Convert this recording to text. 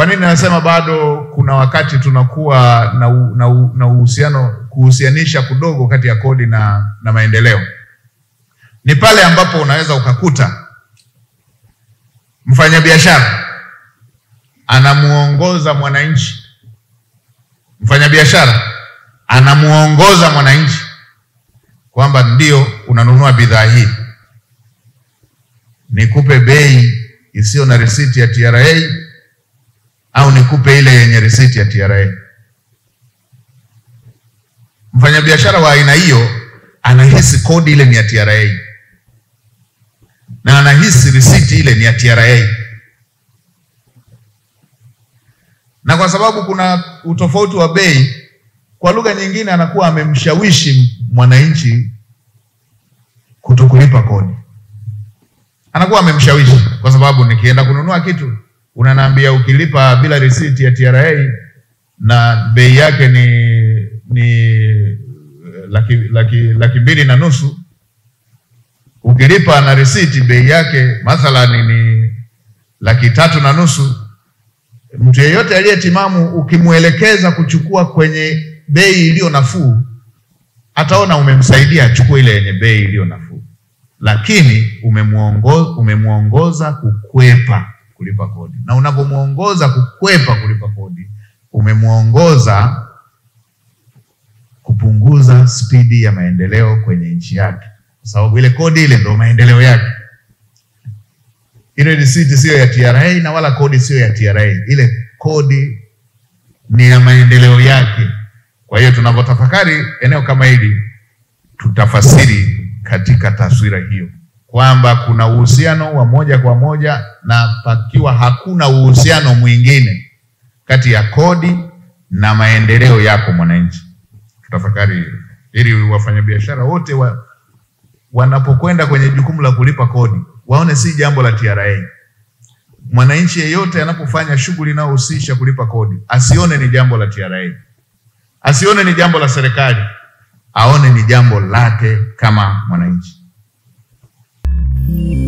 nini nasema bado kuna wakati tunakuwa na u- na u- na uhusiano kuhusianisha kudogo kati ya kodi na, na maendeleo? Ni pale ambapo unaweza ukakuta mfanyabiashara anamuongoza mwananchi, mfanyabiashara anamuongoza mwananchi kwamba ndio unanunua bidhaa hii, nikupe bei isiyo na risiti ya TRA au nikupe ile yenye risiti ya TRA. Mfanyabiashara wa aina hiyo anahisi kodi ile ni ya TRA na anahisi risiti ile ni ya TRA, na kwa sababu kuna utofauti wa bei, kwa lugha nyingine, anakuwa amemshawishi mwananchi kutokulipa kodi, anakuwa amemshawishi, kwa sababu nikienda kununua kitu unaniambia ukilipa bila risiti ya TRA na bei yake ni ni laki, laki, laki mbili na nusu ukilipa na risiti bei yake mathalan ni laki tatu na nusu. Mtu yeyote aliyetimamu ukimwelekeza kuchukua kwenye bei iliyo nafuu, ataona umemsaidia achukue ile yenye bei iliyo nafuu, lakini umemuongoza, umemuongoza kukwepa kulipa kodi, na unapomuongoza kukwepa kulipa kodi, umemuongoza kupunguza spidi ya maendeleo kwenye nchi yake, kwa sababu ile kodi ile ndio maendeleo yake. Ile risiti siyo ya TRA na wala kodi siyo ya TRA, ile kodi ni ya maendeleo yake. Kwa hiyo tunapotafakari eneo kama hili, tutafasiri katika taswira hiyo kwamba kuna uhusiano wa moja kwa moja na pakiwa hakuna uhusiano mwingine kati ya kodi na maendeleo yako mwananchi. Tutafakari hilo ili wafanyabiashara wote wa, wanapokwenda kwenye jukumu la kulipa kodi waone si jambo la TRA. Mwananchi yeyote anapofanya shughuli inayohusisha kulipa kodi asione ni jambo la TRA, asione ni jambo la serikali, aone ni jambo lake kama mwananchi.